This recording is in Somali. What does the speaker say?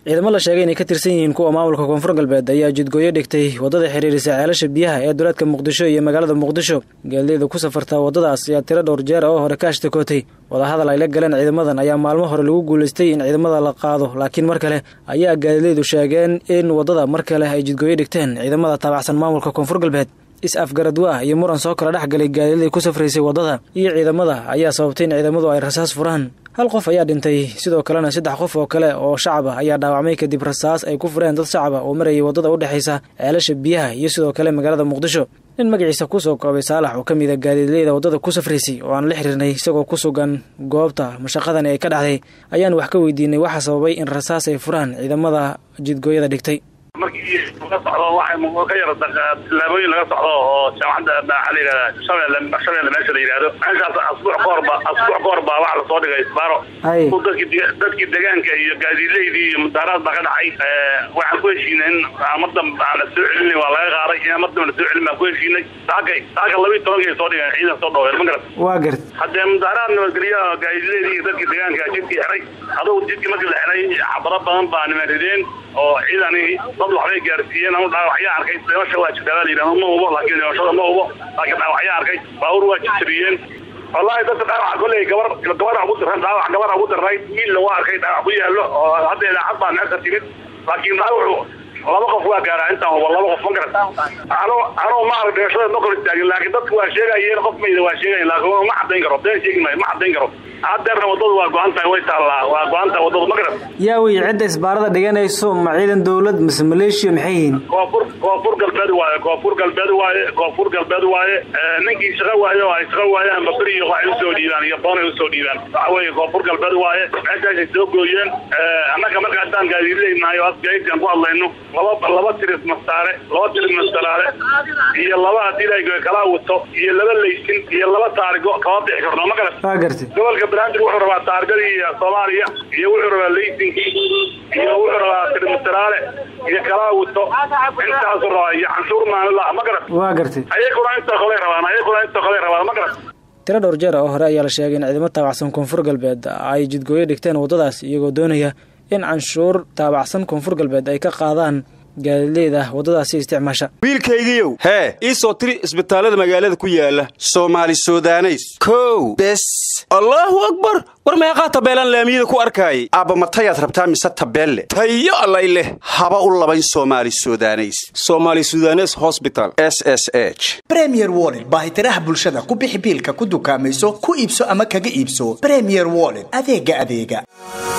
ciidamo la sheegay inay ka tirsan yihiin kuwa maamulka koonfur galbeed ayaa jidgooyo dhigtay waddada xiriirisa ceelasha biyaha ee duleedka muqdisho iyo magaalada muqdisho gaadiidda ku safarta waddadaas ayaa tiro dhowr jeer oo hore ka ashtakootay wadahadal ay la galeen ciidamadan ayaa maalmo hore lagu guulaystay in ciidamada la qaado laakiin mar kale ayaa gaadiidaydu sheegeen in waddada mar kale ay jidgooyo dhigteen ciidamada taabacsan maamulka koonfur galbeed is-afgaradwa iyo muran soo kala dhex galay gaadiiday ku safraysay waddada iyo ciidamada ayaa sababtay in ciidamadu ay rasaas furaan hal qof ayaa dhintay sidoo kalena saddex qof oo kale oo shacab ah ayaa dhaawacmay kadib rasaas ay ku fureen dad shacab ah oo marayay waddada u dhexaysa ceelasha biyaha iyo sidoo kale magaalada muqdisho nin magaciisa kusoo koobay saalax oo ka mid a gaadiidleyda waddada ku safraysay oo aan la xiriirnay isagoo ku sugan goobta mashaqadani ay ka dhacday ayaan wax ka weydiinay waxa sababay in rasaas ay furaan ciidamada jidgooyada dhigtay markii laga socdo waxa ka yara tilaabooyin laga socdo oo jaamacadda maxaa la yihahdaa shabeelle shabeelle meesha la yihahdo meeshaas asbuuc ka horba asbuuc ka hor baa waxa lasoo dhigay isbaaro dadkii dadkii deegaanka iyo gaadiidleydii iyo mudaaraad baa ka dhacay waxaan ku heshiinay in mar dambe aan la soo celinay waa laga qaaday in mar dambe la soo celin baan ku heshiinay saakay saaka laba iyo tobankay soo dhigeen ciidan soo dhaween ma garat waa gart haddee mudaaraad nabadgelyo gaadiidleydii iyo dadkii deegaanka jidkii xiray adugu jidkii markii la xiray xabaro badan baa niman rideen oo ciidani dad waxbay gaarsiiyeen ama dhaawacyaa arkay dhimasha waa jirtaa baa la yidhahda ma hubo laakiin dhimashada ma hubo laakiin dhaawacyaa arkay baabuur waa jirtiriyeen wallahi dadka dhaawaca kolley gabar gabar ugu diran dhaawac gabar ugu dirnay wiilna waa arkay dhaawac ku yaallo oo hadda idaacad baa meesha timid laakiin dhaawacu laba qof waa gaaraa intaan hubo laba qof ma garat ano ano ma arag dhimashada ma kor istaagin laakiin dadku waa sheegayeen qof mayda waa sheegayen laakiin ma caddayn karo been sheegi maayo ma caddayn karo haddeerna waddadu waa go-an tahay way taallaa waa go-an tahay waddadu ma garat yaa wey cidda isbaarada dhiganayso ma ciidan dowlad mise maleeshiya maxay yihiin koonfur koonfur galbeed waaye koonfur galbeed waaye koonfur galbeed waaye ninkii shaqo waaye oo ay shaqo waayaan baberi iyo waxay usoo dhiibaan iyo boonay usoo dhiibaan waxa weeye koonfur galbeed waaye meeshaasay soo gooyeen annaga marka haddaan gaadiidleynahay oo asgaayidkaan ku hadlayno laba laba tiris mastaare laba tiris mastaraale iyo laba haddii la kala wato iyo laba laysin iyo laba taarigo kama bixi karno ma garat waa gartay gobolka banaadir wuxuu rabaa taargadii soomaaliya iyo wuxuu rabaa laysinkii iyo wuxuu rabaa tirimastaraale iyo kala wato intaasu rabaa iyo canshuur maanila ma garat waa gartay ayaguna inta kale rabaan ayaguna inta kale rabaan ma garat tiro dhowr jeer oo hore ayaa la sheegay in ciidamo taabacsan koonfur galbeed ay jidgooyo dhigteen waddadaas iyagoo doonaya in canshuur taabacsan koonfur galbeed ay ka qaadaan gaadiidleyda waddadaasi isticmaasha wiilkaygiiow hee ii soo tiri isbitaallada magaalada ku yaala soomaali sudaneys kow bes allaahu akbar war meeqaa tabeelaan laamiyada ku arkaayay aabba matayaad rabtaa mise tabeelle tayo allay leh haba u labayn soomaali sudaneys somaali sudanes hosbital s s h bremier wollet baahitiraha bulshada ku bixi biilka ku dukaamayso ku iibso ama kaga iibso bremier wollet adeega adeega